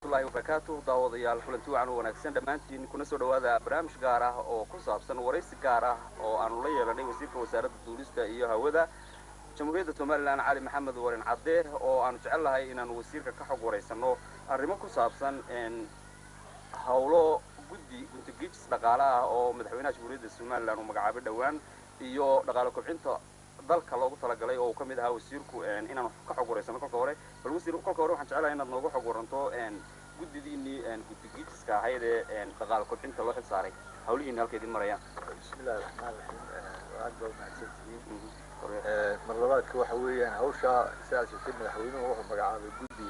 waraxmatullahi wabarakaatu daawadayaal kulanti wacan u wanaagsan dhammaantiin kuna soo dhawaada barnaamij gaar ah oo ku saabsan waraysi gaar ah oo aanu la yeelanay wasiirka wasaaradda duulista iyo hawada jamhuuriyadda somalilan cali maxamed warin cadde oo aanu jecel lahay inaanu wasiirka ka xog waraysano arrimo ku saabsan hawlo guddi guntagiijis dhaqaale ah oo madaxweynaha jamhuuriyadda somalilan uu magacaabay dhowaan iyo dhaqaale kobcinta dalka loogu talagalay oo uu ka mid ahaa wasiirku inaanu ka xog waraysano kolka hore bal wasiir kolka hore waxaan jeclahay inaad nooga xog waranto guddidiinii guddigiijiska ahayd ee dhaqaale kobcinta loo xil saaray hawlihiina halka idin marayaan bismillahi raxmaan raxiim aad baa mahadsantihiin mar labaadka waxa weeyaan hawshaa sidaas sheegtay madaxweynuhu wuxuu magacaabay guddi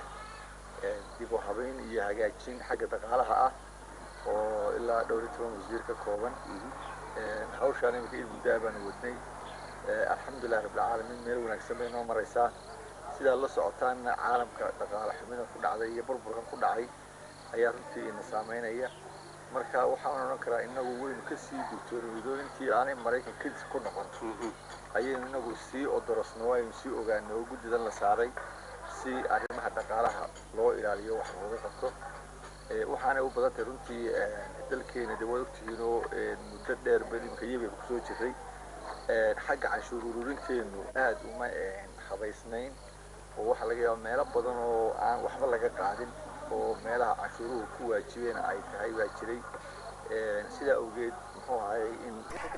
dib u habeyn iyo hagaajin xagga dhaqaalaha ah oo ilaa dhowr iyo toban wasiir ka kooban hawshaan imika in muddaa baanu wadnay alxamdulillahi rabbilcaalamiin meel wanaagsan bay noo maraysaa sidaad la socotaanna caalamka dhaqaale xumida ku dhacday iyo burburkan ku dhacay ayaa runtii ina saameynaya marka waxaan odhan karaa inagu waynu kasii digtoonaydo intii aanay maraykan kadis ku noqon ayaynu inagu sii odorosno aynu sii ogaano oo guddidan la saaray si arrimaha dhaqaalaha loo ilaaliyo wax looga qabto waxaanay u badan tahay runtii dalkeena de waad ogtihiinoo muddo dheer balimka iyaga kusoo jiray xagga canshuur ururinteenu aad uma habaysnayn oo waxaa laga yaaba meelo badan oo aan waxba laga qaadin oo meelaha canshuuruhu ku waajibeen ay tahay baa jiray sidaa awgeed muxuu ahay in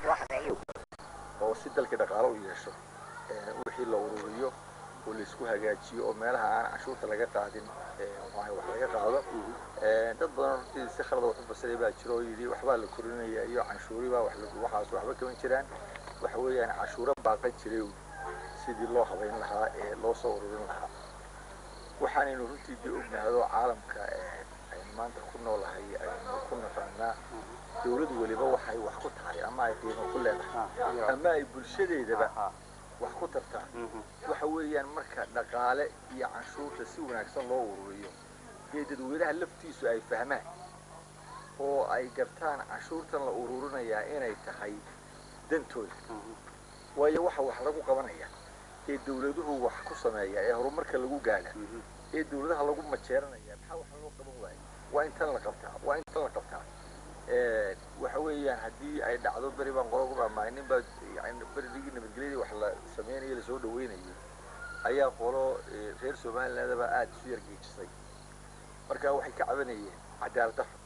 oo si dalkii dhaqaalo u yeesho wixii la ururiyo oo laisku hagaajiyo oo meelaha aan canshuurta laga qaadin muxuahay wax laga qaado dad badan runtii si khalada wax u basiray baa jiro oo yidhi waxbaa la korinaya iyo canshuuribaa wax waxaas waxba kaban jiraan waxa weeyaan canshuuro baaqan jiray sidii loo habayn lahaa ee loo soo ururin lahaa waxaanaynu runtii dee ognahado caalamka aynu maanta ku noolahay aynu ku naqaanaa dawlad weliba waxay wax ku tahay ama ay qiimo ku leedahay ama ay bulshadeedaba wax ku tartaa waxa weeyaan marka dhaqaale iyo canshuurta si wanaagsan loo ururiyo dee dadweynaha laftiisu ay fahmaan oo ay gartaan canshuurtan la ururinayaa inay tahay dantooda waayo waxa wax lagu qabanaya ee dawladuhu wax ku sameeya ee horumarka lagu gaadha ee dawladaha lagu majeeranaya maxaa wax loo qaban waayo waa intan la qabtaa waa intan la qabtaa waxa weeyaan haddii ay dhacdo beri baan qolo ku dhamaay nin baa yani berigii nabadgelyadii wax la sameynayo lasoo dhaweynayo ayaa qolo reer somalilandaba aada isu yargeejisay marka waxay ka cabanayeen cadaalad daro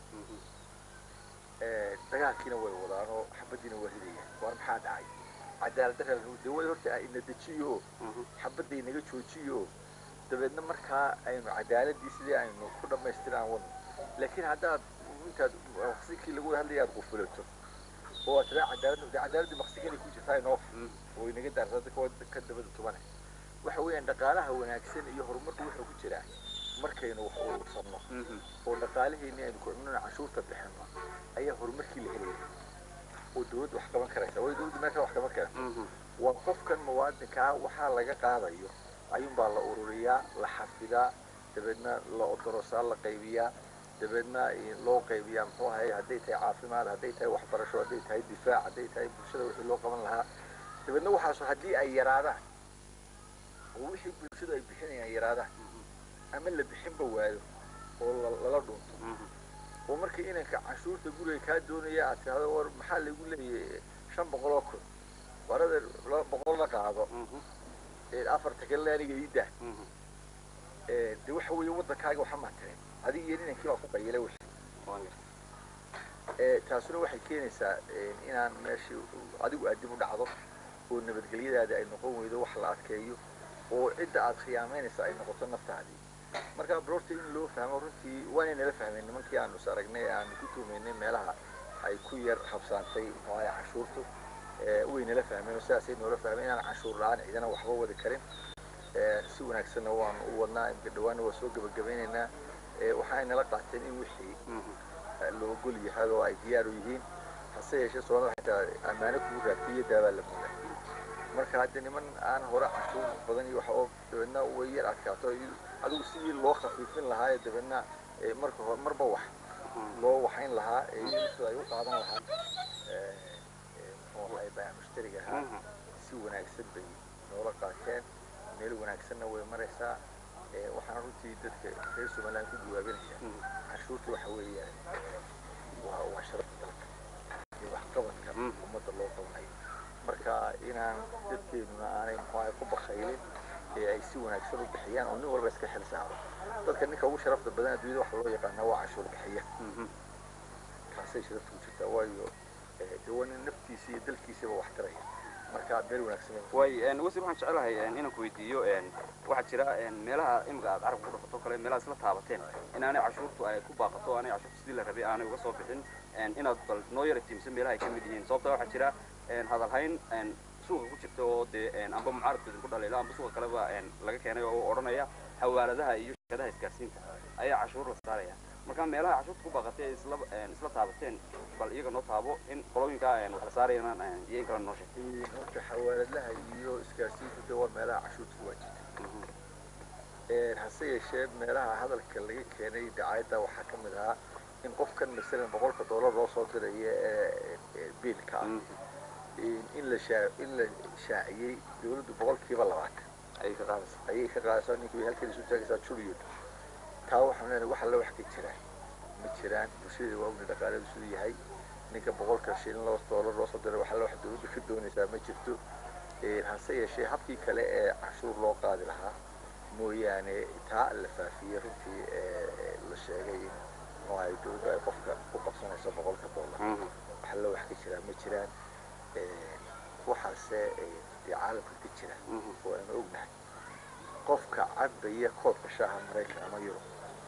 dagaalkiina way wadaan oo xabadiina waa ridayaan waar maxaa dhacay cadaalad dara dawada horta ina dejiyo xabadda inaga joojiyo dabeedna markaa aynu cadaaladii sidii aynu ku dhammaystiraan wadno laakiin haddaad intaad maqsikii lagu hadlaya aad qufulato oo aad tiraa cadaalad cadaaladii maqsiganay ku jirtaa inoo oo inaga daarsada ka dabada tubane waxa weeyaan dhaqaalaha wanaagsan iyo horumarku wuxuu ku jiraa markaynu wax urursano oo dhaqaalaheeni aynu ku cunno canshuurta bixino ayaa horumarkii la helaya oo dawladda wax qaban karaysa way dawladda meesha wax qaban kara waa qofkan muwaadinkaa waxaa laga qaadayo ayuunbaa la ururiyaa la xafidaa dabeedna la odorosaa la qaybiyaa dabeedna loo qaybiyaa muxuu ahay hadday tahay caafimaad hadday tahay waxbarasho hadday tahay difaac hadday tahay bulshada wixii loo qaban lahaa dabeedna waxaasu haddii ay yaraadaan oo wixii bulshadu ay bixinayaan yaraadaan ama la bixinba waayo oo lala dhunto oo markii inanka canshuurta guriga kaa doonaya aad tirahdo war maxaa lagu leeyahay shan boqol oo kun warada boqol la qaado afarta kalena aniga ii dah de waxa weeye waddankaaga waxa maatirin adiga iyo inankii baa ku qayilay wixii taasuna waxay keenaysaa inaan meeshii adigu aad dib u dhacdo oo nabadgelyadaada ay noqon weydo wax la adkeeyo oo cidda aad khiyaamaynaysa ay noqoto naftaadii marka brorta in loo fahmo runtii waanay nala fahmeen nimankii aanu is aragnay ee aanu ku tuumaynay meelaha ay ku yar habsaantay muxuahay canshuurtu way nala fahmeen oo sidaasay noola fahmeen inaan canshuur la-aan ciidana waxba wadi karin si wanaagsanna waanu u wadnaa imka dhawaanna waa soo gebagabeynaynaa waxaay nala qaateen in wixii la ogol yahay oo ay diyaar u yihiin hase yeeshee soomaalida xitaa ammaano kugu raagtay iyo daabaa la moodaa marka hadda niman aan hore canshuur badan iyo waxa oo dabeedna way yar adkaato adigu sidii loo khafiifin lahaa ee dabeedna marka hore marba wax loo waxayn lahaa sida ay u qaadan lahaa muxuu ahay baa mushtariga ahaa si wanaagsan bay noola qaateen meel wanaagsanna way maraysaa waxaan runtii dadka reer somaliland ku jawaabinaya canshuurta waxa weeyaan waa waa sharafta dalka iyo waxqabadka ummadda loo qabanayo marka inaan dadkeenuna aanay muxuaha ku bakaylin ee ay si wanaagsan u bixiyaan oo nin walba iska xil saaro dadka ninka ugu sharafta badan adduunyada waxa loo yaqaanaa waa canshuur bixiya kaasay sharafta ku jirtaa waayo dee waa nin naftiisa iyo dalkiisaba wax taraya marka meel wanaagsan way wasiir waxaan jecelahay inaan ku weydiiyo waxaa jira meelaha imika aad carabka ku dhafato kale meelaha isla taabateen in aanay cashuurtu ay ku baaqato aanay cashuurtu sidii la rabay aanay uga soo bixin inaad bal noo yara tiimsan meelaha ay ka mid yihiin sababta waxaa jira hadalhayn suuqa ku jirta oo dee amba mucaaradka idinku dhaliila amba suuqa kaleba laga keenay oo odhanaya xawaaladaha iyo shirkadaha isgaarsiinta ayaa cashuur la saaraya marka meelaha cashuurta ku baaqatay ee isla isla taabateen bal iyaga noo taabo in qolooyinka wax la saarayana iyo in kale noo sheeg horta xawaaladaha iyo isgaarsiintu de waa meelaha cashuurta ku waajibtay hase yeeshee meelaha hadalka laga keenay dacaayadda waxaa ka mid ahaa in qofkan masalan boqolka dollar loo soo dirayo ee biilka ah in la shaa in la shaaciyey dawladdu boqolkiiba labaatan ayay ka qaadaysa ayay ka qaadaysaa ninkii halkan isu taagaysaa juliyod taa waxaan leenahay wax alla wax ka jiraan ma jiraan bulshada waa ogna dhaqaaleedu siduu yahay ninka boqolka shilin loo dollar loo soo diray wax alla wax dawladdu ka doonaysaa ma jirto hase yeeshee habkii kale ee canshuur loo qaadi lahaa mooyaane taa la faafiyey runtii la sheegay in ay dawladdu ay qofka ku qabsanayso boqolka dollar wax alla wax ka jiraan ma jiraan waxaase dee caalamka ka jira oo aanu ognahay qofka cabaya koobka shaaha maraykan ama yurub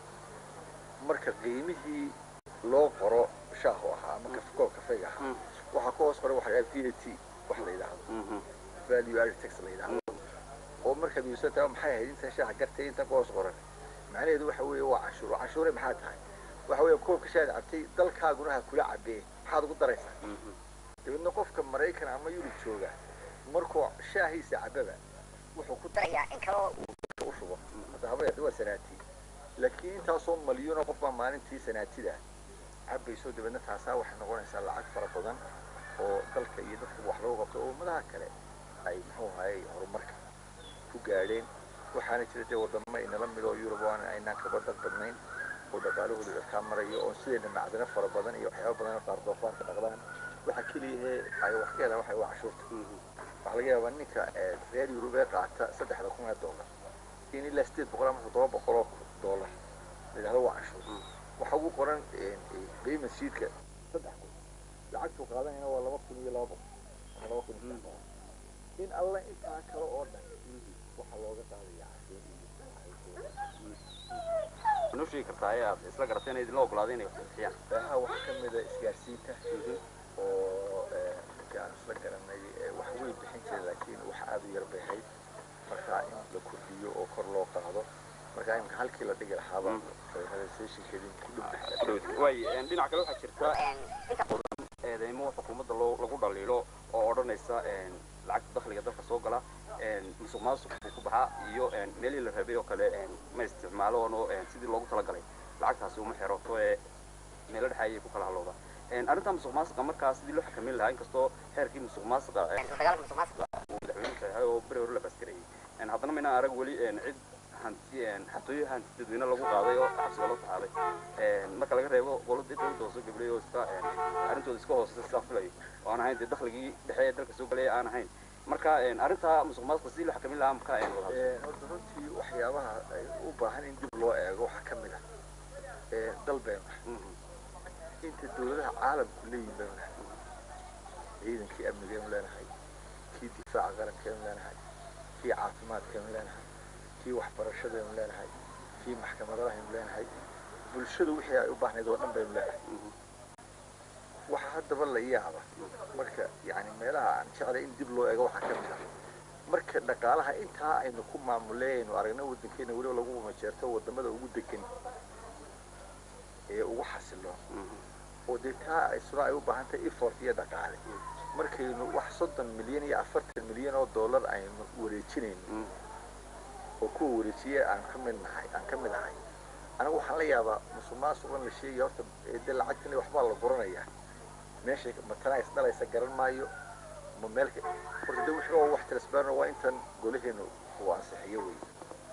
marka qiimihii loo qoro shaahu ahaa ama koob kafeyga ahaa waxaa ku hoos qoran waxa v a t wax la yidhaahdo value added tax la yidhaahdo oo markaad weysataa maxay ahayd intan shaaha gartay intan ku hoos qoran macnaheedu waxa weeye waa canshuur canshuure maxaa tahay waxa weeye koobka shaahad cabtay dalkaaguna ha kula cabee maxaad ugu daraysaa dabeedna qofka maraykan ama yurub jooga markuu shaahiisa cababa wuxuu ku darayaa in kaloo uu u shubo hadda haba waa sanaati laakiin intaasoo malyuuna qof baa maalintii sanaatida cabayso dabeedna taasaa waxay noqonaysaa lacag fara badan oo dalka iyo dadka wax lagu qabto oo ummadaha kale ay muxuu ahaye horumarka ku gaadheen waxaana jira dee wadamo inala mid oo yurub oo aynaan kaba dad badnayn oo dhaqaalahooda dadkaa marayo oo sideena macdano fara badan iyo waxyaaba badan qaar doofaarka dhaqdaan waxa keliyahe ay wax ka helaan waxay waa cashuurta waxaa laga yaabaa ninka reer yurub ee qaata saddexda kun ee dollar in ilaa sideed boqol ama toddoba boqol oo dollar la yidhahdo waa cashuur waxa ugu qoran payment sheetka saddex kun lacagtuu qaadanayna waa laba kun iyo laba boqol ama laba kun iyo saddex boqol in alla intaa kale oo dhan waxaa looga qaadaya cashuur noo sheegi kartaa ayaad isla garatay inay idinla ogolaaday inay wax bixiyaan baaha waxaa ka mid a isgaarsiinta oo aan isla garanay wax way bixin jiray laakiin wax aada u yar bay ahayd marka in la kordhiyo oo kor loo qaado marka imka halkii la dhigi lahaaba realizationkeedii ku dhow way dhinaca kale waxaa jirta inta badan eedeymo xukuumadda loo lagu dhaliilo oo odhanaysa lacagta dakhliga dalka soo gala musuq maasuq buu ku baxaa iyo meelihii la rabay oo kale ma isticmaalo oo sidii loogu talagalay lacagtaasi uma xeroto ee meelo dhexe ayay ku kala halowda arrinta musuq maasuqa markaa sidii loo xakameyn lahaa inkastoo xeerkii musuq maasuqa dagaalka musuq maasuqa uu madaxweynuhu saxay oo beri hore la baaskarayay haddana mayna arag weli cid hanti xatooyo hanti dadweyne lagu qaaday oo xabsiga loo taxaaday marka laga reebo qoladii dowladda hoose gablay oo iska arrintooda iska hooseysa sidaa filayo oo aan ahayn dee dakhligii dhexe ee dalka soo galaya aan ahayn marka arrinta musuq maasuqa sidii loo xakameyn lahaa marka horta runtii waxyaabaha ay u baahan in dib loo eego waxaa ka mid ah dal baynu inta dawladaha caalamku leeyihin baynu nahay ciidankii amnigeenu leenahay kii difaaca qarankeenu leenahay kii caafimaadkeenu leenahay kii waxbarashadeenu leenahay kii maxkamadahaynu leenahay bulshadu wixii ay u baahnayd oo dhan baynu leenahay waxa haddaba la yaaba marka yani meelaha aan jeclay in dib loo eego waxaa ka mid ah marka dhaqaalaha intaa aynu ku maamuleeyaynu aragno waddankeena weliba lagu majeerto wadamada ugu degan ee ugu xasilo oo dee taa isuna ay u baahan tahay effort iyo dhaqaale markaynu wax soddon milyan iyo afartan milyan oo dollar aynu wareejinayno oo kuwa wareejiye aan ka mid nahay aan ka mid ahay anigu waxaan la yaabaa musuq maasuqan la sheegaya horta dee lacagtan waxbaa la guranayaa meeshay matana is dhalaysa garan maayo ma meelka horta de wixii oo wax transparent waa intan golaheenu uu ansixiyo wey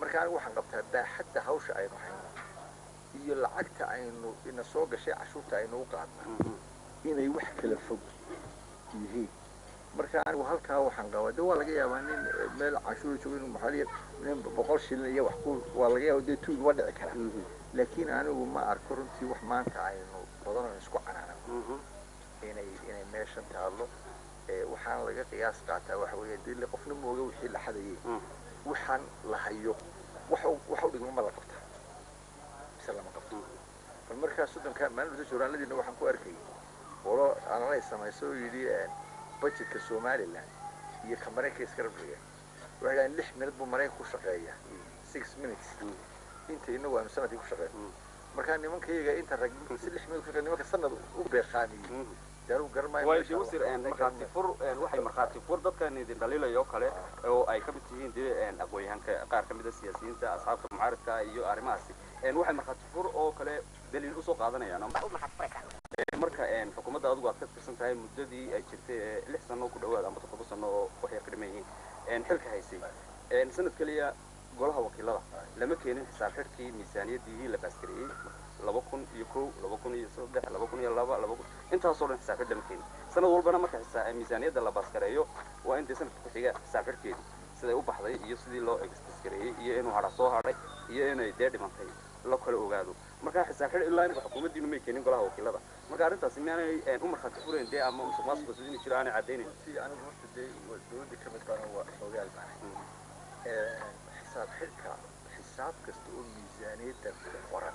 marka anigu waxaan qabtaa baaxadda hawsha aynu hayno iyo lacagta aynu ina soo gashay cashuurta aynu u qaadna inay wax kala fog yihiin marka anigu halkaa waxaan qabaa de waa laga yaabaa nin meel cashuura joogo inuu maxaaliya nin boqol shilin iyo wax ku waa laga yaaba dee tuug ma dhici kara laakiin anigu ma arko runtii wax maanta aynu badan oo isku canaanano inay inay meeshan taallo waxaan laga qiyaas qaataa waxa weeye dee qofna mooga wixii la xadayay waxaan la hayo wax wax u dhigma ma la qabtaa mise lama qabto bal markaa soddonka maalinta jooraaladiina waxaan ku arkayay qolo analay samayso oo yidhi budgetka somaliland iyo ka maraykanka iska rabdhiga waxay dhahaan lix minute buu maraykanka ku shaqeeya six minutes inta inagu aanu sanadkii ku shaqeyn markaa nimankayaga inta rag si lix minute ku shaqeyn nimanka sanad u beeqaamiyey daanu garmaayo way de wasir markhaati fur waxay markhaati fur dadkan idin dhaliilaya oo kale oo ay ka mid tihiin dee aqoonyahanka qaar ka mid a siyaasiyiinta asxaabta mucaaridka iyo arrimahaasi waxay markhaati fur oo kale daliil usoo qaadanayaan marka xukuumadda adigu aad ka tirsan tahay muddadii ay jirtay lix sano ku dhawaad ama toddoba sano oo waxay ka dhiman yihiin xilka haysay sanad keliya golaha wakiilada lama keenin xisaab xidhkii miisaaniyaddii la baaskareeyey laba kun iyo kow laba kun iyo saddex laba kun iyo laba laba kun intaasoo dhan xisaab xidh lama keenin sanad walbana marka miisaaniyadda la baaskareeyo waa in dee sanadka ku xiga xisaab xidhkeedii siday u baxday iyo sidii loo baaskareeyey iyo inuu hadha soo hadhay iyo inay dee dhimantay la kala ogaado marka xisaab xidh ilaa inka xukuumaddiinu may keenin golaha wakiilada marka arrintaasi miyaanay u markhaati furayn dee ama musuq maasuqa sidii jiro aanay caddaynayn si anigu horta dee dowladda ka mid baana waa xoogaal baanay xisaab xidhka xisaab kasta oo miisaaniyadda ku qoran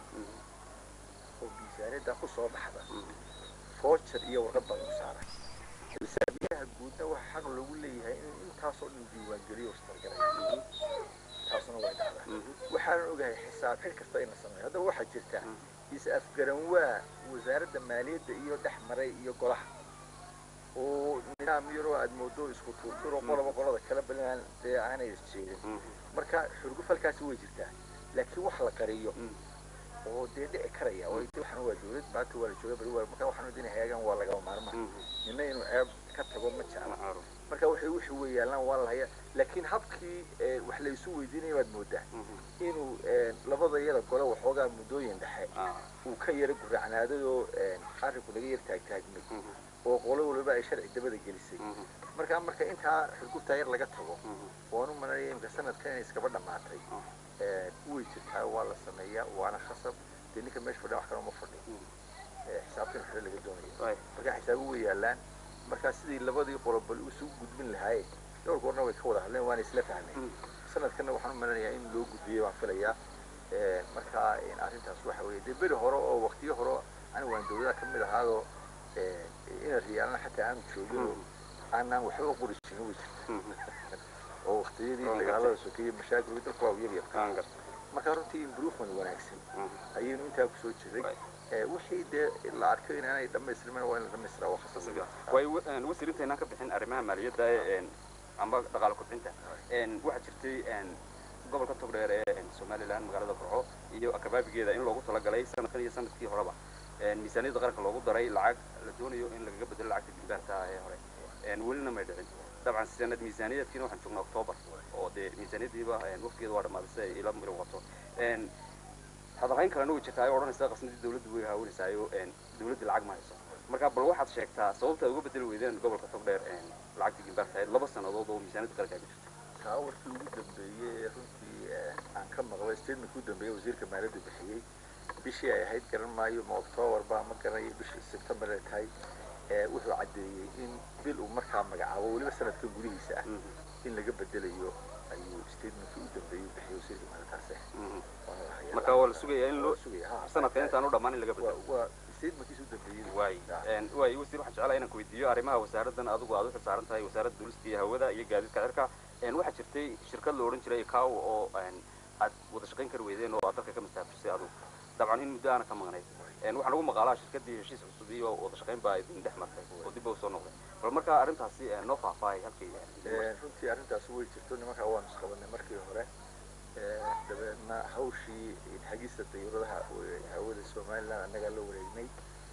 oo miisaaniyadda ku soo baxda voucher iyo warqad baa lagu saara xisaabiyaha guudna waxa xaq loogu leeyahay in intaasoo dhan diiwaangeliyo istargalay taasuna way dhacdaa waxaanan ogahay xisaab xidh kasta in la sameeyo haddaba waxaa jirta is afgaran waa wasaaradda maaliyadda iyo dhex maray iyo golaha oo nidaam yaroo aad moodo isku tuurturo qoloba qolada kala balinaan dee aanay isjeedin marka xurgufalkaasi way jirtaa laakiin wax la qariyo oo dee dhici karaya oo inta waxaan waa dowlad maanta waa la jooga bari waa marka waxaan idin hagaagan waa lagama maarma nina inuu ceeb ka tago ma jecla marka waxay wixii way yaalaan waa la hayaa laakiin habkii wax la isu weydiinaya baad moodaa inuu labada yada gole waxoogaa muddooyin dhexe uu ka yara guracnaaday oo arrinku laga yar taagtaagmay oo qolo waliba ay sharci dabada gelisay marka marka intaa xurguftaa yar laga tago waanu malanaya imika sanadkan inay iskaba dhammaatay way jirtaa waa la sameeyaa waana khasab dee ninka meesha fadhiya wax kale uma fadhi xisaabtan xore laga doonaya marka xisaabu way yaalaan markaa sidii labadii qolobal isugu gudbin lahaayeen dhowr goorna way ka wada hadleen waana isla fahmeen sanadkanna waxaan u malanayaa in loo gudbiyey baan filayaa marka arrintaas waxa weeye dee beri hore oo waqtiyo hore anigu waan dowladaha ka mid ahaadoo ina riyaalna xataa aanu joogin aanaan waxba qori jirin way jirta oo waqtiyadii dagaalada sokeeye mashaakil dalku waa yar yar marka runtii improvement wanaagsan ayaynu intaa kusoo jiray wixii dee la arko inaanay dhammaystirmin waa in la dhamaystiraa waa khasab way wasiir intaynaan ka bixin arrimaha maaliyadda amba dhaqaale kobcinta waxaa jirtay gobolka togdheer ee somaliland magaalada burco iyo akabaabigeeda in loogu talagalay sanadkan iyo sanadkii horeba miisaaniyadda qaranka loogu daray lacag la doonayo in lagaga bedelo lacagta jilbaarka ee hore welina may dhicin dabcan sanad miisaaniyaedkiina waxaan joognaa octoobar oo dee miisaaniyaddiiba waqtigeeda waa dhammaaday si ay ila muuqato hadalhayn kalena way jirtaa ay odhanaysa qasnadii dawladdu way haawanaysaayoo dawladda lacag ma hayso marka bal waxaad sheegtaa sababta ay uga bedeli weydeen gobolka togdheer lacagta jilbaarka ahayd laba sannadood oo miisaaniyadda qaranka ay ku jirta taa warkii ugu dambeeyey runtii aan ka maqlay statementkii ugu dambeeyey wasiirka maaliyadda bixiyey bishii ay ahayd garan maayo ma octoobarba ma garanayo bishii sebtembar ay tahay wuxuu caddeeyey in bil uu markaa magacaabo weliba sanadkan gudihiisa ah in laga bedelayo ayuu statementkii u dambeeyey bixiyey wasiirka maaliyaddaas marka waa la sugayaa in loo sugaya sanadka intaan u dhammaan in laga bedelo waa statementkiisa u dambeeyey waay waay wasiir waxaan jeclahay inaan ku weydiiyo arrimaha wasaaraddan adigu aad u xilsaaran tahay wasaaradda duulista iyo hawada iyo gaadiidka cirka waxaa jirtay shirkad la odhan jiray kaw oo aad wada shaqayn kari weydeen oo aad dalka ka mastaafisay adigu dabcan in muddo aana ka maqnayd waxaan ugu maqaalaa shirkaddii heshiis cusub iyo wada shaqayn baa idin dhex martay oo dib ba usoo noqday bal marka arrintaasi noo faahfaahay halkii runtii arrintaas way jirto nimankaa waanu isqabanay markii hore dabeedna hawshii hagista dayuuradaha hawada somaliland annagaa la wareegnay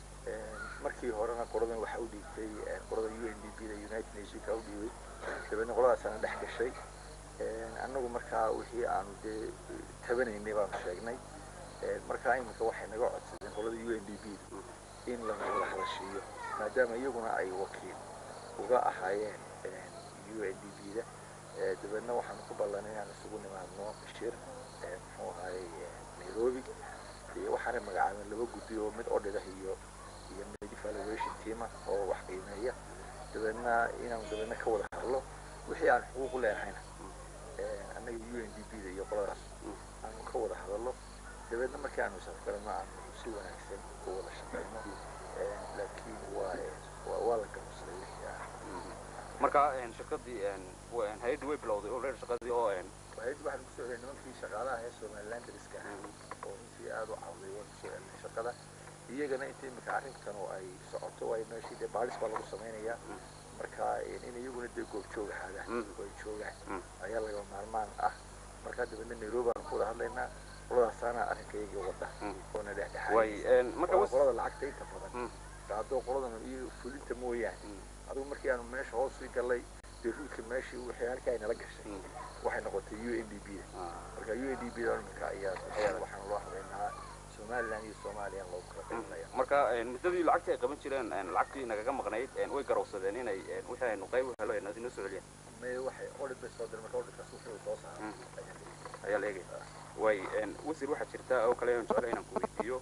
markii horena qoladan waxa u dhiibtay qolada u n d b da united nationka u dhiibay dabeedna qoladaasana dhex gashay annagu markaa wixii aanu dee tabanaynay baanu sheegnay markaa iminka waxay naga codsadeen qolada u n d b in lanagala hadashiiyo maadaama iyaguna ay wakiil uga ahaayeen u n d b da dabeedna waxaanu ku ballanay inaan isugu nimaadno shir muxuu ahaayey nairobi waxaanay magacaabeen laba guddi oo mid odhidah iyo iyo mid evaluation teama oo wax qiimeeya dabeedna inaanu dabeedna ka wada hadlo wixii aan xuquuq u leenahayna annaga u n d b da iyo qoladaas aanu ka wada hadallo dabeedna markii aanu safgarano aanu si wanaagsan u wada shaqayno laakiin waa waa la gamusaday wixii ah marka shirkadii hay-addii way bilowday already shaqadii oo hay-addi waxaan kusoo celiyay nimankii shaqaalaha ee somaliland dariska ah oo runtii aada u cawday waan kusoo celinay shaqada iyagana inta imika arrintan oo ay socoto ay meeshii dee baalis baa lagu samaynayaa marka in iyaguna dee goobjoog ahaadaan oo ay joogaan ayaa laga maarmaan ah markaa dabeedna nairobi aan ku wada hadlaynaa qoladaasaana arrinka iyagii wada oona dhexdhexaad qolada lacagta inta badan haddoo qoladan iyo fulinta mooyaane adigu markii aanu meesha hoos sii gallay dee ruudka meeshii wixii halkii ay nala gashay waxay noqotay u n d b da marka u n d b da imika ayaa waxaan loo hadlaynaa somaliland iyo soomaaliya loogu kala qaybinaya marka muddadii lacagtii ay qaban jireen lacagtii nagaga maqnayd way garowsadeen inay wixii aynu qayb u helo ay inoo soo celiyaan may waxay odhid bay soo direen marka odhidkaas wuxuu soo saaray ayaa la eegaya way wasiir waxaa jirta oo kale aan jeclay inaan ku weydiiyo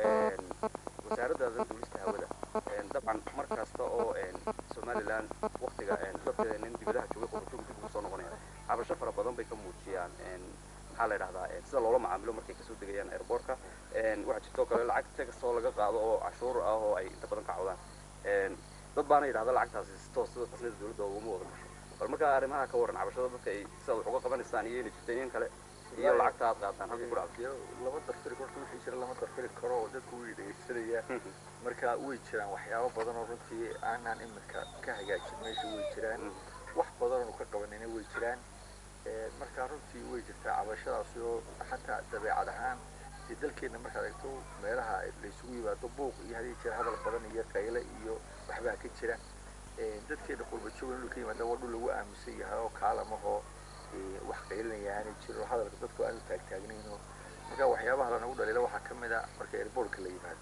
wasaaraddaada duulista hawada dabcan mar kasta oo somaliland waktiga dadkeeda nin dibadaha joogay qurbajoog dib ugu soo noqonaya cabasho fara badan bay ka muujiyaan maxaa la yidhahdaa sida loola macaamilo markay kasoo degayaan airportka waxaa jirta oo kale lacag tax oo laga qaado oo cashuur ah oo ay inta badan ka cawdaan dad baana yidhahda lacagtaasi si toos sida qasnada dowladda uguma wada gasho bal markaa arrimaha ka waran cabashada dadka ay sida wax uga qabanaysaan iyo inay jirta in kale iyo lacagta aad qaataan halka ku dhacdo lama darfiri horta wixii jira lama darfiri karo oo dadku way dhegaysanayaan marka way jiraan waxyaabo badan oo runtii aanaan iminka ka hagaajin meesha way jiraan wax badan oo ka qabanayna way jiraan marka runtii way jirtaa cabashadaasi oo xataa dabeecad ahaan dee dalkeena markaad eegto meelaha laysugu yimaado buuq iyo hadii jira hadal badan iyo qayle iyo waxbaa ka jira dadkeena qurbajoog inuu ka yimaada waa dhul lagu aaminsan yahay oo kaalamahoo wax qaylinaya aanay jiro hadalka dadku aanu taagtaagnayno marka waxyaabaha lanagu dhalila waxaa ka mid a marka airbortka la yimaado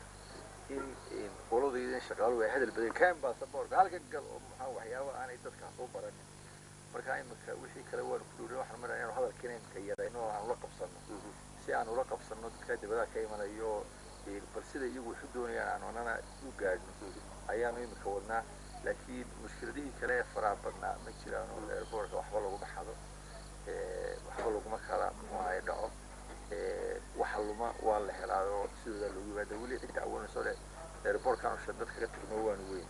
in qoladaydan shaqaaluhu ay hadal badan kaan baasaboorka halka gal oo maxaa waxyaaba aanay dadkaas u baranin marka imika wixii kale waanu ku dhowray waxaan maraya inuu hadalkiina imika yarayno oo aan ula qabsano si aan ula qabsano dadka dibadaha ka imanayo bal sida iyagu waxu doonayaan aan anana u gaadhno ayaanu imika wadnaa laakiin mushkiladihii kale ee faraha badnaa ma jiraan oo airbortka waxba laguma xado waxba laguma kala muxuahay dhaco waxa luma waa la helaa oo sidoodaa loogu yimaada weli cidda awoonayso le airbortkan usha dadka ka tagno waanu weyn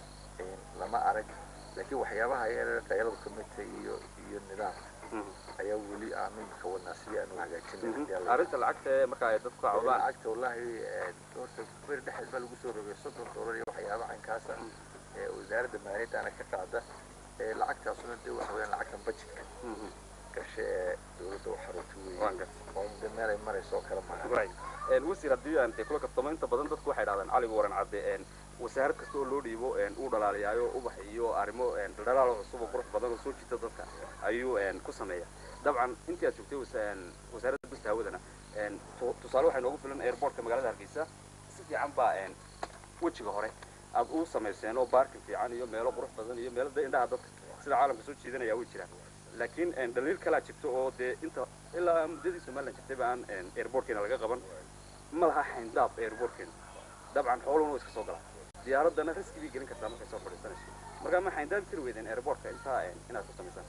lama arag laakiin waxyaabaha yareer qayladu ka midta iyo iyo nidaamka ayaa weli aanu imika wadnaa sidii aanu hagaajin arrinta lacagta ee marka ay dadku cawdaan lacagta wallahi horta beri dhexeed baa lagu soo rogay soddon doolar iyo waxyaaba caynkaasa wasaaradda maaliyaddaana ka qaada lacagtaasuna dee waxa weyaan lacagtan budgetka gashe ee dowladda u xarunta weeye oo de meel ay marayso oo kale maaha wasiir haddii aan kula kaftamo inta badan dadku waxay dhahdaan caliga waran cadde wasaarad kasta oo loo dhiibo uu dhalaaliyaayo ubax iyo arrimo dhalaal cusub oo qurux badan oo soo jiita dadka ayuu ku sameeya dabcan intii aad joogtay wasaaradda busta hawadana tusaale waxay noogu filan airportka magaalada hargeysa si fiican baa wejiga hore aad u samayseen oo baarkin fiican iyo meelo qurux badan iyo meelo indhaha dadka sida caalamka soo jiidanaya way jiraan laakiin dhaliil kalaa jirto oo dee inta ilaa muddadii somaliland jirtayba aan airportkeena laga qaban ma laha xayndaab airportkeena dabcan xooluhuna way iska soo galaan diyaaraddana riski bay gelin kartaa markay soo fadhiisanayso marka ma xayndaab tiri weydeen airportka intaa inaad ku samaysaan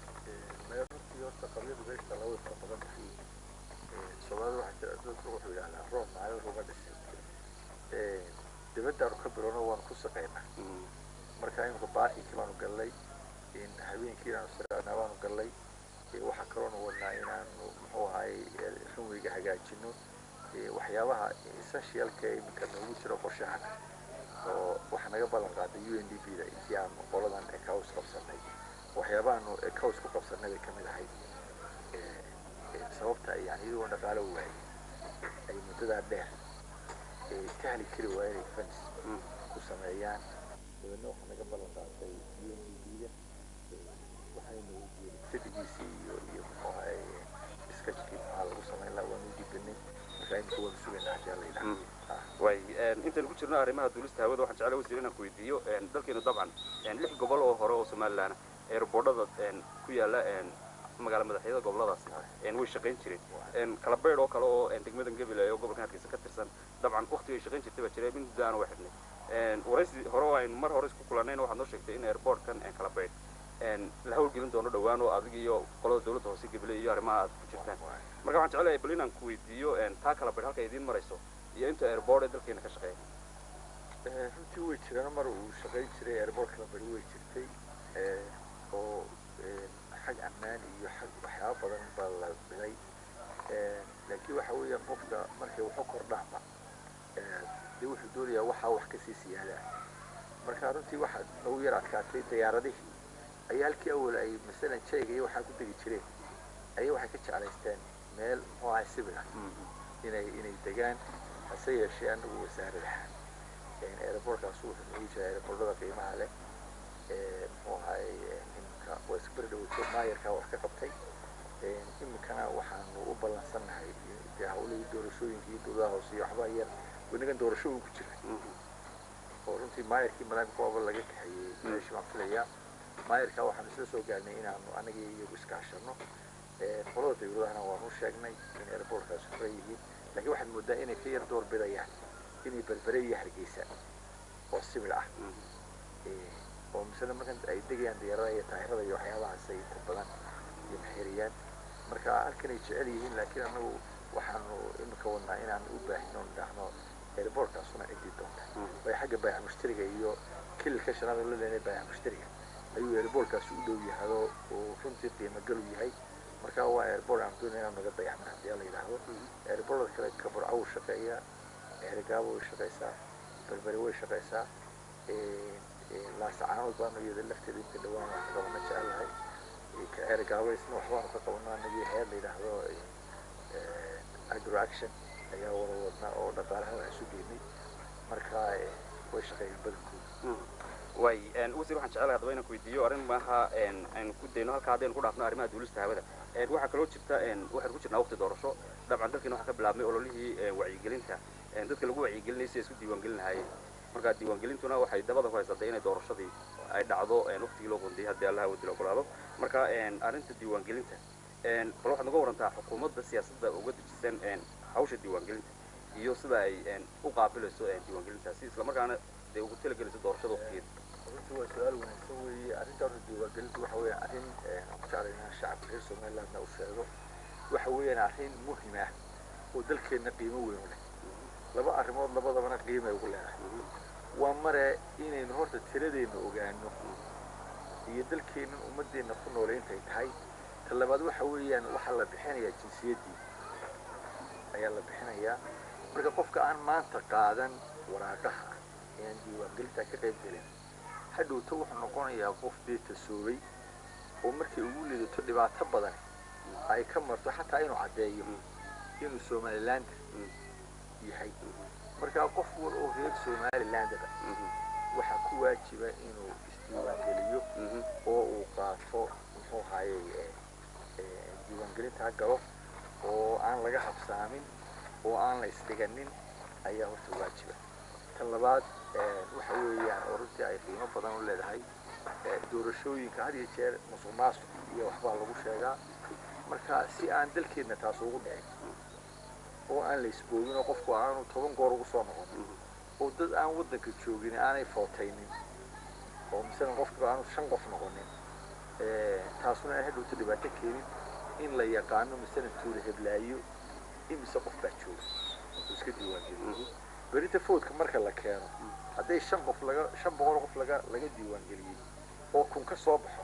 runtii horta qabyadu meesha laba way fara badan tahay soomaalida waxaa jira dadku wuxuu yidhahdaa roob maalin ruba dhisay dibaddaanu ka bilono waanu ku shaqaynaa marka imika baarkinkii baanu gallay habeenkii inaanu siraanaa baanu gallay waxaa kaloonu wadnaa inaanu muxuu ahaay runweyga hagaajino waxyaabaha essentialka iminka noogu jiro qorshahan oo waxaa naga ballan qaaday u n d b da intii aanu qoladan ecows qabsanay waxyaabahaanu ecows ku qabsanay bay kamid ahayd sababta yani iyagoo dhaqaalo waayay ay muddadaa dheer ka heli kari waaya inay fans ku sameeyaan dabeedna waxaa naga ballan qaaday u n d b da waxayna weydiiyeen stadigiisi iyo iyo muxuu ahay sketchkii maxaa lagu samayn lahaa waanu dhibanay marka imika waanu sugaynaa haddii alla yidhaha way intaynu ku jirno arrimaha duulista hawada waxaan jeclaa wasiir inaan ku weydiiyo dalkeenu dabcan lix gobol oo hore oo somalilan eeraboodhada ku yaala magaala madaxyada goboladaasi way shaqayn jireen kala beydh oo kale oo degmadan gabilay oo gobolkan hargeysa ka tirsan dabcan waqtiga ay shaqayn jirtay baa jiray mid muddo aan waa xidhnay waraysi hore oo aynu mar hore isku kulannayna waxaad noo sheegtay in airportkan kala beydh la hawlgelin doono dhowaan oo adig iyo qolada dawladda hoose gabilay iyo arrimaha aad ku jirtaan marka waxaan jeclahay bal inaan ku weydiiyo taa kala beydh halka idiin marayso iyo inta airport ee dalkeena ka shaqeeya runtii way jiraan mar uu shaqayn jiray airport kala beydh way jirtay oo xag ammaan iyo xag waxyaaba badan baa la dhilay laakiin waxa weeyaan qofka markay waxu kordhaanba dee wuxuu doonayaa waxaa wax kasii siyaadaa marka runtii waxaa nagu yar adkaatay diyaaradihii ayaa halkii awal ay masalan jayga iyo waxaa ku degi jireen ayay waxay ka jeclaysteen meel muxuu ahay sibir ah inay inay degaan hase yeeshee anagu wasaarad ahaan aeroportkaas wuxuu nagu jiraa aeroportada qiimaha leh muxuu ahay iminka waa isku beri dhaweyto maayarkaa wax ka qabtay iminkana waxaanu u ballansannahay dee hawlihii doorashooyinka iyo dowladaha hoose iyo waxbaa yar wanagan doorasho uu ku jira oo runtii maayarkii madaamka waaba laga kaxeeyey meeshii baan filayaa maayarkaa waxaanu isla soo gaarnay inaanu anagii iyagu iskaashano qolada dawladahana waanu sheegnay in airportkaas furan yihiin laakiin waxaad moodaa inay ka yar door bidayaan inay berbere iyo hargeysa oo sibir ah oo misale markan ay degayaan diyaaradaha iyo taahirada iyo waxyaabahaas ay inta badan iyo maxiriyaan marka halkan ay jecel yihiin laakiin anagu waxaanu iminka wadnaa inaan u baahino dhahno airportkaasuna cidii doonta way xagga baayac mushtariga iyo kililka shanaad la leenay baayac mushtariga ayuu airportkaasi u dhow yahado oo runtii qiimo galu yahay marka waa airport aan doonay inaan naga dayacno haddii la yidhaahdo airportada kale kaburca wuu shaqeeyaa ergaabo way shaqeysaa berberi way shaqeysaa laasacaanood baanu iyada lafteeda inta dhawaan wax ka qabana jecelahay ka ergaabo isna waxbaanu ka qabano anagii hay-ad la yidhaahdo agro action ayaa wada wadnaa oo dhaqaalaha wax isu geynay marka way shaqeeyaan badankooda way wasiir waxaan jecelahay haddaba inaan ku weydiiyo arrin maaha aynu ku dayno halka haddaynu ku dhaafno arrimaha duulista hawada waxaa kaloo jirta waxaynu ku jirnaa waqti doorasho dabcan dalkeena waxaa ka bilaabmay ololihii wacyigelinta dadka lagu wacyigelinayay si ay isku diiwaangelin lahaayeen marka diiwaangelintuna waxay dabada ku haysatay inay doorashadii ay dhacdo waqtigii loo qoondiyay haddii allaha wadila ogolaado marka arrinta diiwaangelinta bal waxaad naga warantaa xukuumadda siyaasadda uga dejisan hawsha diiwaangelinta iyo sida ay u qaabilayso diiwaangelintaasi islamarkaana dee ugu talagelayso doorashada waqtigeeda runtii waa su-aal wanaagsan weeye arrinta horta diiwaangelintu waxa weeye arrin aan ku jeclay inaan shacabka reer somalilandna u sheego waxa weeyaan arrin muhim ah oo dalkeenna qiimo weyn u leh laba arrimood labadabana qiimay ugu leedahay waa mare inaynu horta tiradeenna ogaano iyo dalkeennan ummadeenna ku noole intay tahay ta labaad waxa weeyaan waxaa la bixinayaa jinsiyaddii ayaa la bixinayaa marka qofka aan maanta qaadan waraaqaha aan diiwaangelintaa ka qayb gelin hadhowta wuxuu noqonayaa qof dee tasoobay oo markay ugu lidato dhibaato badan ay ka marto xataa inuu caddeeyo inuu somalilander yahay markaa qof wal oo reer somalilandaba waxaa ku waajiba inuu isdiiwaangeliyo oo uu qaato muxuu ahayey diiwaangelintaa galo oo aan laga habsaamin oo aan la isdhiganin ayaa horta waajiba tan labaad waxa weeyaan oo runtii ay qiimo badan u leedahay doorashooyinka had iyo jeer musuq maasuq iyo waxbaa lagu sheegaa marka si aan dalkeedna taas ugu dhicin oo aan la isboogin oo qofku aanu toban goor ugu soo noqonin oo dad aan waddanka joogin aanay footaynin oo masalan qofkiba aanu shan qof noqonin taasuna aan hadhowta dhibaato keenin in la yaqaano masalan tuula heblaayo imise qof baa jooga oo iska diiwaangeliyo berinta foodka marka la keeno hadday shan qof laga shan boqol qof laga laga diiwaangeliyey oo kun ka soo baxo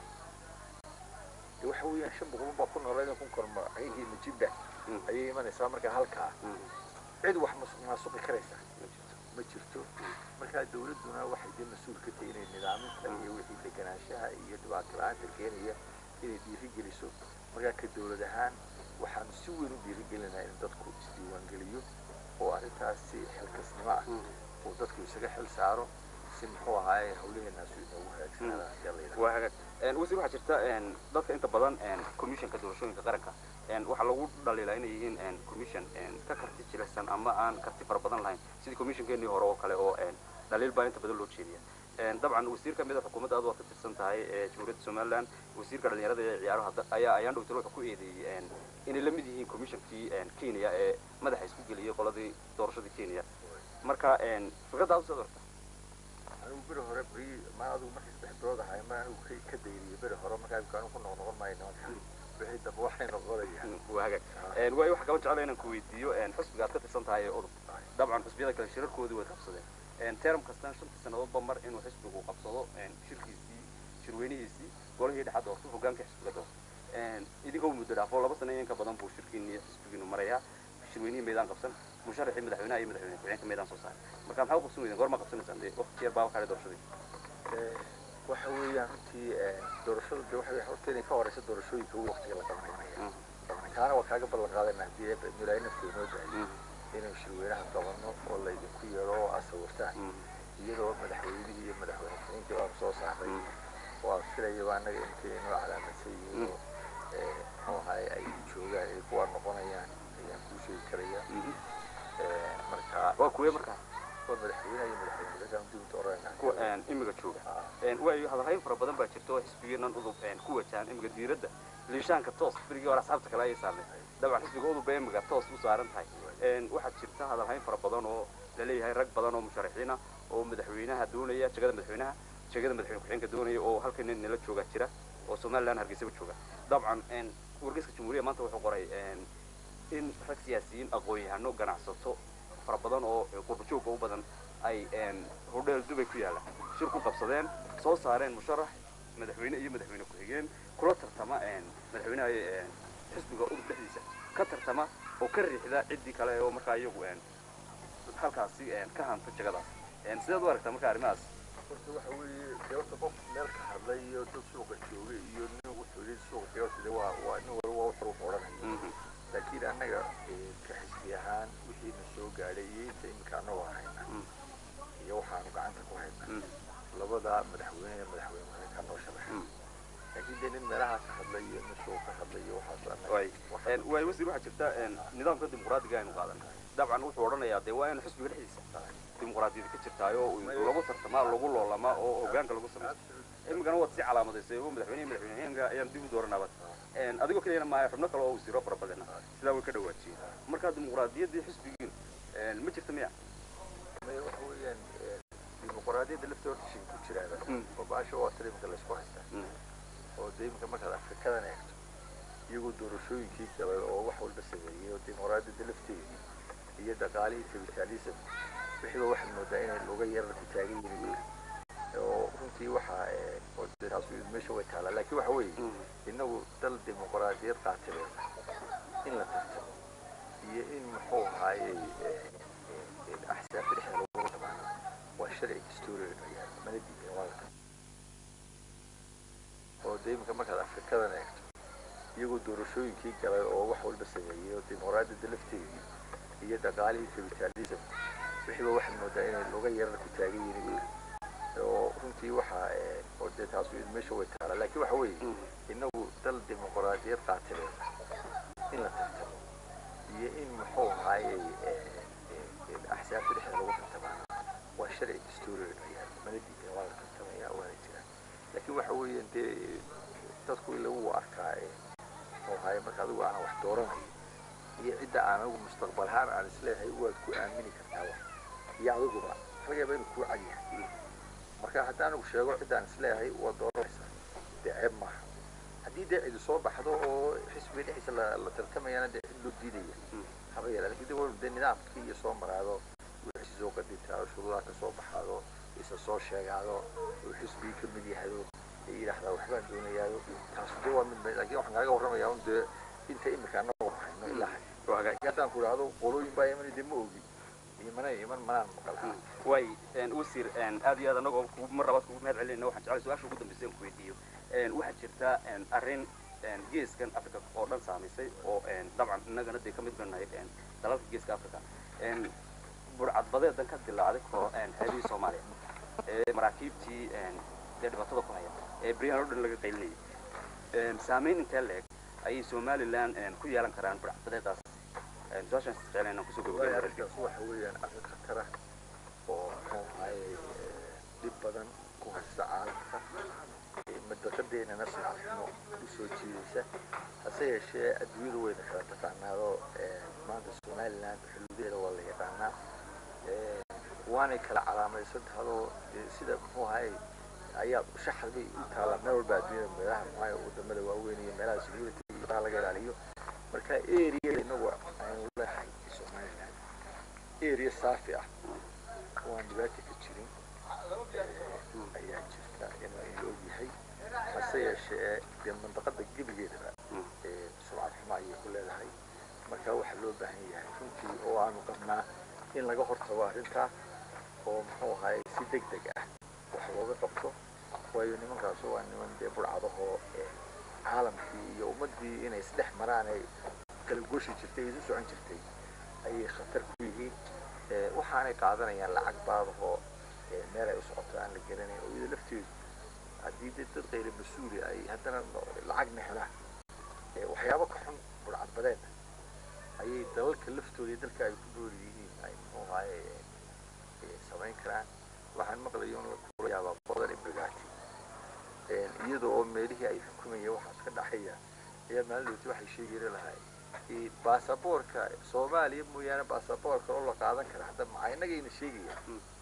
de waxa weeyaan shan boqol baa ku nooleed kun korma ayagii majibba ayay imanaysaa marka halkaa cid wax maasuqi karaysa ma jirto markaa dawladduna waxay dee mas-uul ka tahay inay nidaaminta iyo wixii deganaanshaha iyo dhibaato la-aanta keenaya inay dhiirigeliso markaa ka dawlad ahaan waxaanu si weyn u dhiirigelinaa in dadku isdiiwaangeliyo oo arrintaas si xilkasnimo ah oo dadku isaga xil saaro si muxuu ahaaye hawlaheenaasu inoogu hagaagsanada hadii la yidhaha waa hagaag wasiir waxaa jirta dadka inta badan commissionka doorashooyinka qaranka waxaa lagu dhaliilaa inay yihiin commission ka karti jilicsan ama aan karti fara badan lahayn sidii commissionkeenii hore oo kale oo dhaliil baa inta badan loo jeediya dabcan wasiir kamid a xukuumadda aad waad ka tirsan tahay ee jamhuuriyadda somaliland wasiirka dhalinyarada ee ciyaaraha ayaa ayaan dhowtay wuxuu ku eedeeyey inay la mid yihiin commissionkii kenya ee madaxa isku geliyey qoladii doorashadii kenya marka fikraddaa usoo dorta anigu beri hore beri ma adigu markii saddex bilood ahay ma anigu ka ka dayriyey beri hore markaa imika anigu ku noqnoqon maayo nimanka wixii dambe waxay noqonayaan waa hagaag waayo waxaa kaba jecla inaan ku weydiiyo xusbiga aad ka tirsan tahay ee udub dabcan xusbiyada kale shirarkoodii way qabsadeen term kastan shantii sannadoodba mar inuu xisbigu qabsado shirkiisii shirweynihiisii golihii dhexaad doorto hogaanka xisbiga doorto idinkoo muddo dhaafo laba sano in ka badan buu shirkiini xisbigiinu marayaa shirweynihii meydaan qabsan musharaxii madaxweynaha iyo madaxweyne ku-xigeenka meydaan soo saaray marka maxaa u qabsan weydeen goorma qabsanaysaan dee waqti yar baa waxaa doorashadii waxa weeyaan runtii doorashada de waxa horta inay ka horeysa doorashooyinka ugu waqtiga la qabanaya kaana waa kaaga ballan qaadayna haddii milaayo nafteeda noo daayo inaynu shirweynaha qabano oo laydinku yeedho oo aad sawirtaan iyadoo madaxweynihii iyo madaxweyne ku-xigeenkii baanu soo saaray oo aan filayaba annaga inkay inoo calaamadsan yihiin oo muxuu ahaay ay joogaan ay kuwaa noqonayaan ayaan kuu sheegi karaya marka waa kuwee markaa waa madaxweynaha iyo madaxweyne ku-xigeenka dibinta oranayna kuwa imiga jooga waayo hadalhayn fara badan baa jirta oo xisbigiinan udub ku wajahan imiga diiradda liishaanka toos berigii hore asxaabta kale ayay saarnay dabcan xisbiga udub bay imiga toos u saaran tahay waxaa jirta hadalhayn fara badan oo laleeyahay rag badan oo musharaxiina oo madaxweynaha doonaya jegada madaxweynaha jegada madaxweyne ku-xigeenka doonaya oo halkan nala jooga jira oo somaliland hargeysaba jooga dabcan wargeyska jamhuuriya maanta wuxuu qoray in rag siyaasiyiin aqoon-yahano ganacsato fara badan oo qurbajooga u badan ay hodheel dubay ku yaalla shir ku qabsadeen soo saareen musharax madaxweyne iyo madaxweyne ku-xigeen kula tartama madaxweynaha xisbiga udub dhexdiisa ka tartama oo ka riixda ciddii kale oo markaa iyagu halkaasi ka hanta jegadaas sideed u aragtaa marka arrimahaas horta waxa weeye dee horta qof meel ka hadlay iyo dad suuqa joogay iyo nin wuxuu yidhi suuqa qiyaasta de waa waa nin walba waa wuxuu odhanaya laakiin annaga ka xisbi ahaan wixiina soo gaadhay iyo inta imika annagoo hayna iyo waxaanu gacanta ku hayna labada madaxweyne iyo madaxweyne ku-xigeenka noo sharaxay laakiin dee nin meelaha ka hadlay iyo nin suuqa ka hadlay iyo waxaas waay wasiir waxaa jirta nidaamka dimuqraadiga aynu qaadan dabcan wuxuu odhanayaa dee waa in xisbiga dhexdiisa dimuqraadiyada ka jirtaayo lagu tartamaa lagu loolamaa oo hogaanka lagu sameeyo imikana waad si calaamadaysay oo madaxweyne madaxweyneheenka ayaan dib u dooranaaba adigoo keliyana maayo xubno kale oo wasiiro fara badana sidaa way ka dhawaajiyeen marka dimuqraadiyaddii xisbigiin ma jirta miya waxa weeyaan dimuqraadiyadda lafta horta shin ku jiraaba oo baasha waa tira imika laysku haystaa oo dee imika markaad afrikadan eegto iyagoo doorashooyinkii galay oo wax walba sameeyey oo dimuqraadiyadda lafteedii iyo dhaqaalihii capitalism wixiiba waxaad moodaa inay looga yararku taagan yihiin oo runtii waxaa oo dee taas meesha way taalaa laakiin waxa weeye innagu dal dimuqraadiyad qaatibeed in la tartamo iyo in muxuu ahaayey axsaabta dhexda lagu dhamaano waa sharci dastuuriga yaal mana diidan waa la oo dee imika markaad afrikadan eegto iyagoo doorashooyinkii galay oo wax walba sameeyey oo dimuqraadiyadda lafteedii iyo dhaqaalihii capitalism wixiiba waxaad moodaa inay looga yararku taagan yihiin oo runtii waxaa oo dee taas meesha way taalaa laakiin waxa weeye innagu dal dimuqraadiyad qaatibeed in la tartamo iyo in muxuu ahaayey axsaabta dhexda lagu tartamaana waa sharci dastuuriga yaal mana diidan waa la tartamaya waana jiraan laakiin waxa weeye dee dadku in lagu arkaa muxuu ahaayey marka adigu aanan wax dooranayo iyo cidda aan anigu mustaqbalahaan aan isleeyahay waad ku aamini kartaa wax iyo adiguba laga yaaba inuu kuu cadyahay marka haddii anigu sheego ciddaan isleeyahay waad dooranaysaa dee ceeb maaha haddii dee cidi soo baxdo oo xisbiga dhexdiisa la la tartamayana dee cid loo diidaya haba yeela lakin dee dee nidaamkii iyo soo maraado wixii soo qadintaado shuruudaha ka soo baxaado isa soo sheegaado oo xisbigii ka mid yahado ee yidhaahdaa waxbaan doonayaado taas dee waa mid laakiin waxaan kaaga warramayaa un dee inta imika anagoo hayno ilaa hay haddaan ku idhaahdo qolooyin baa iman dee ma ogi imana iman manaan maqal way wasiir aad iyo aad anagoo mar labaad kugu mahad celinayna waxaan jeclay su-aasha ugu dambaysa in ku weydiiyo waxaa jirta arrin geeskan africa oo dhan saamaysay oo dabcan innagana dee ka mid ba nahay dalalka geeska africa burcadbadeedan ka dilaacday xeebihii soomaaliya maraakiibtii dee dhibaatada ku haya ee beryahan oo dhan laga qaylinayay saameyn intee leeg ayay somaliland ku yeelan karaan burcbadeedaas su-aashaan jecel inaan kusoo gabagabay arrintaas waxa weeyaan arrin khatar ah oo muxuu ahaye dhib badan ku haysta caalamka madaqadeenana sumcadxumo u soo jiidaysa hase yeeshee adduunyadu wayna kala taqaanaado maanta somaliland xuduudeeda waa la yaqaanaa waanay kala calaamaysan tahadoo sida muxuu ahaye ayaa shaxad bay u taallaa meel walba adduunyada meelaha muxuu wadamada waaweyn iyo meelaha security iyo laga ilaaliyo marka area inagu aynu leehay somaliland area saafi ah oo aan dhibaata ka jirin ayaa jirta inuu ila ogyahay hase yeeshee dee mandaqada gebigeedaba sumcad xumo ayay ku leedahay marka waxaa loo baahan yahay runtii oo aanu qabnaa in laga hortago arrintaa oo muxuu ahaye si deg deg ah wax looga qabto waayo nimankaas waa niman dee burcadahoo caalamkii iyo ummaddii inay isdhex maraan ay kala goshi jirtay isu socon jirtay ayay khatar ku yihiin waxaanay qaadanayaan lacag baadahoo meel ay u socoto aan la garanayn oo iyada lafteedu haddii dee dad qayla mas-uuli ay haddana lacagna helaan waxyaabo ka xun burcadbadeed ayay dalalka laftooda iyo dalka ay ku nool yihiin ay muxuu ahaye samayn karaan waxaan maqlayo in la kuurayaabaa badan ibrigaati iyada oo meelihii ay xukumayeen waxaas ka dhaxaya ayaa maalinlooti waxay sheegayna lahay baasaboorka soomaaliya mooyaane baasaboorka oo la qaadan kara hadda maxaa innagayna sheegaya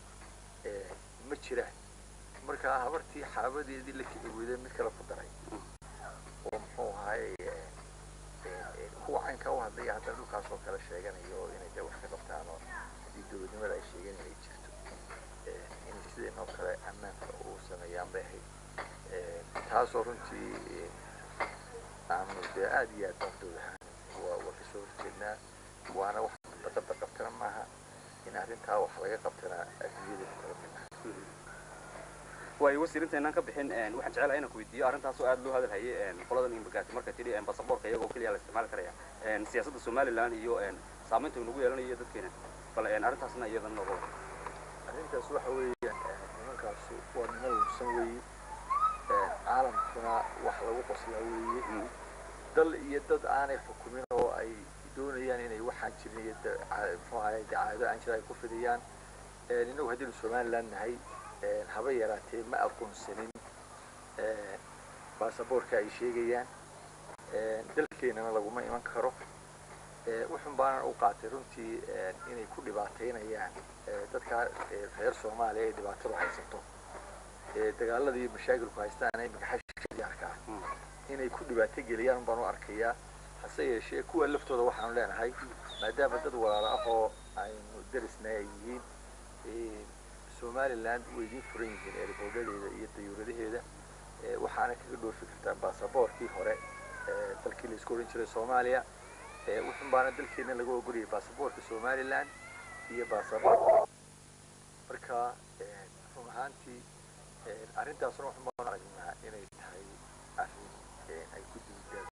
ma jiraan markaa habartii xaabadeedii la kici weyday mid kale ku daray oo muxuu ahaye kuwa caynka u hadlaya haddana dhulkaas oo kale sheeganayo oo inay dee wax ka qabtaan oo haddii dowladnimada ay sheegeen inay jirto inay sideenoo kale ammaanka u sameeyaan bay ahayd taasoo runtii aanu dee aad iyo aad baan dowlahaan waa waa kasoo horjeednaa waana wax daqada qabtana maaha in arrintaa wax laga qabtana adduunyada kala mid ah waayo wasiir intaynaan ka bixin waxaan jecelahay inaan ku weydiiyo arrintaas oo aad loo hadalhayay qoladan immigrant markay tidhi basaboorka iyagoo keliya la isticmaali karaya siyaasadda somaliland iyo saamaynta uu nagu yeelanayo dadkeena bal arrintaasna iyadan nooga wada arrintaas waxa weeyaan nimankaas waa niman lumsan weeye caalamkuna wax lagu qoslaa weeye dal iyo dad aanay xukumin oo ay doonayaan inay waxaan jirin iyo muxuu ahaye dacaado aan jira ay ku fidiyaan innagu haddaynu somaliland nahay haba yaraatee ma aqoonsanin baasaboorka ay sheegayaan dalkeenana laguma iman karo wuxun baanan u qaatay runtii inay ku dhibaataynayaan dadka reer soomaaliya ay dhibaatadu haysato dagaalada iyo mashaakilku haystaan imika xashyaarka ah inay ku dhibaato geliyaan baan u arkayaa hase yeeshee kuwa laftooda waxaanu leenahay maadaama dad walaalo ah oo aynu darisna ay yihiin somaliland way idiin furan yihiin eeriboodhadeeda iyo dayuuradaheeda waxaana kaga dhoofi kartaan baasaboorkii hore dalkii la isku oran jiray soomaaliya wuxun baana dalkeena laga ogoliyay baasaboorka somaliland iyo baasaboorka marka run ahaantii arrintaasna